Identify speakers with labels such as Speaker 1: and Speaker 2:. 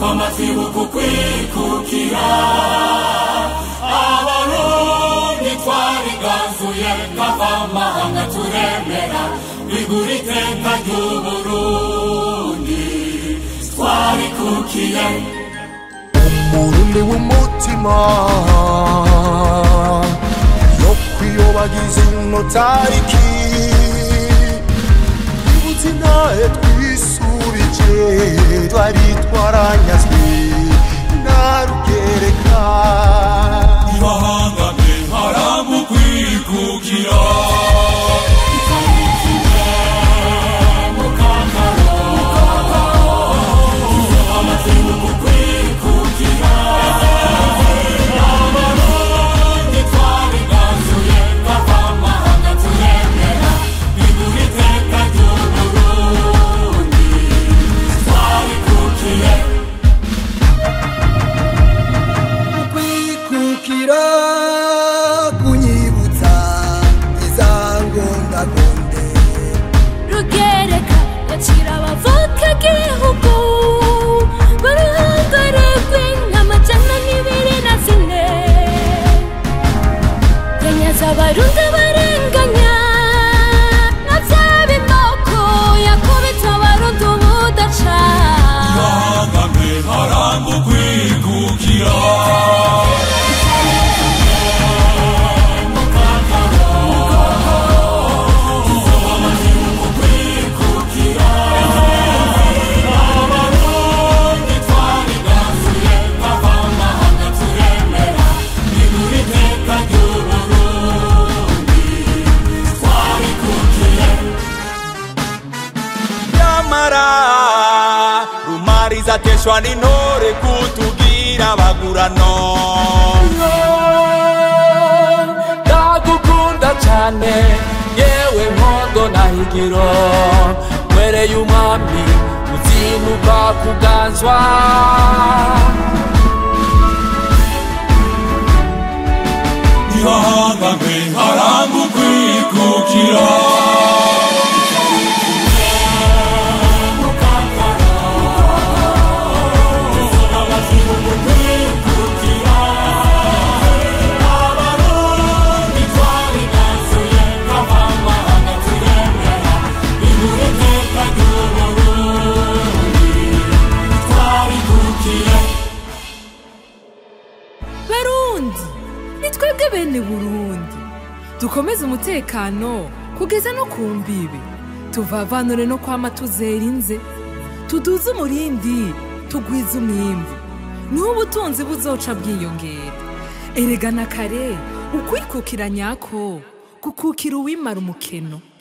Speaker 1: twamatibuka ukwikukira abarundi twariganzuye kava amahanga turemera bigura iteka ry'uburundi twarikukiye
Speaker 2: umurundi w'umutima yo kwiyobagiza ino tariki ibutse intahe twisubije twari twaranyazwe na rugereka
Speaker 1: ibahangane haramu kwikukira
Speaker 2: kwikukira kunyibutsa izangondagonde
Speaker 3: rugereka yacira abavuka igihugu baruhangaragwe nk'amajana n'ibiri na zine yanyaza abarundi barenganya na bya bimoko yakubita abarundi ubudaca
Speaker 1: ibahangane haramu kwikukira
Speaker 4: nyamara rumariza ateshwa n'intore kutugira bagurano
Speaker 5: ndagukunda cyane yewe nkondo na higiro mwereye umwami uzinuka kuganzwa
Speaker 1: ibahangane haramu kwikukira
Speaker 6: barundi ni twebwe bene burundi dukomeze umutekano kugeza no ku mbibi tuvavanure no kwama tuzera inze tuduze umurindi tugwize umwimbu niho ubutunzi buzoca bwiyongera erega na kare ukwikukira nyako gukukira uwimara umukeno